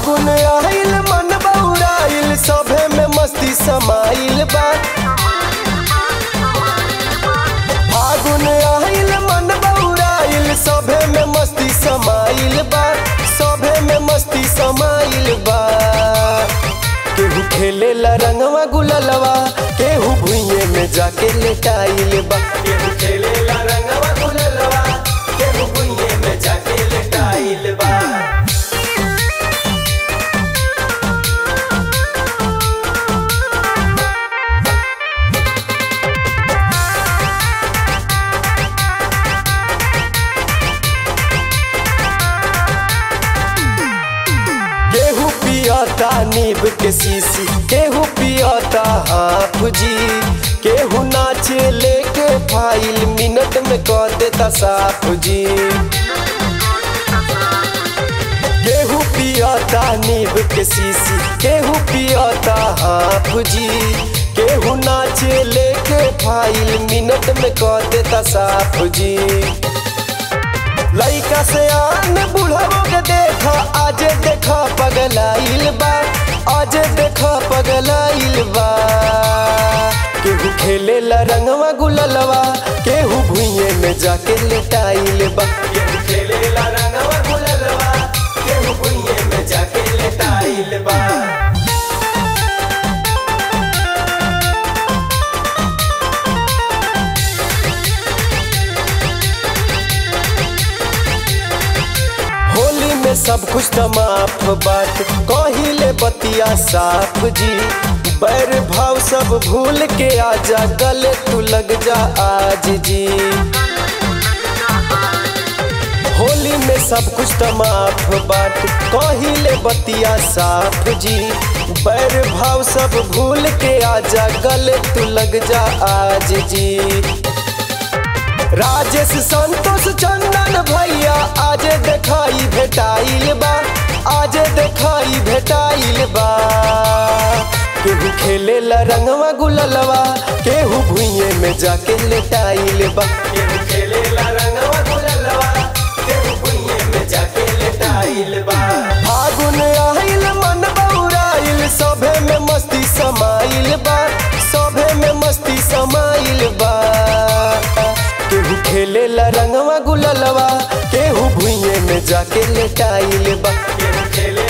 फागुन आइल मन बौराइल सभे में मस्ती समाइल बा फागुन आइल मन बौराइल सभे में मस्ती समाइल बा सभे में मस्ती समाइल बा केहू खेले ला रंगवा गुललवा केहू भुइये में जाके लेटाइल बा केहू खेले ला रंगवा गुललवा केहू भुइये में जाके लेटाइल बा केहू पियता नीब के सीसी केहू पियता हाफ जी केहू नाचे लेके फाइल मिनट में कर देता साफ जी केहू पियता नीब के सीसी केहू पियता हाफ जी केहू नाचे लेके फाइल मिनट में कर देता साफ जी लइका से आन बुढ़ाओ के देखा आज देखा पगलाइल बा आज देखा पगलाइल बा केहू खेले ला रंगवा गुललवा केहू भुइये में जाके लेटाइल बा केहू खेले ला रंगवा गुललवा केहू भुइये में जाके लेटाइल बा होली में सब कुछ तो माफ बात कहिले बतिया साफ जी बैर भाव सब भूल के आजा गले तू लग जा आज जी होली में सब कुछ तो माफ बात कहिले बतिया साफ जी बैर भाव सब भूल के आजा गले तू लग जा आज जी राजेश संतोष चंदन भैया आज देखाई भेटाइल बा आज देखाई भेटाइल बा केहू खेले ला रंगवा गुललवा केहू भुइये में जाके लेटाइल बा केहू खेले ला रंगवा गुललवा केहू भुइये में जाके लेटाइल बा फागुन आइल मन बौराइल सभे में मस्ती समाइल बा सभे में मस्ती समाइल बा केहू खेले ला रंगवा गुललवा केहू भुइये में जाके लेटाइल बा केहू खेले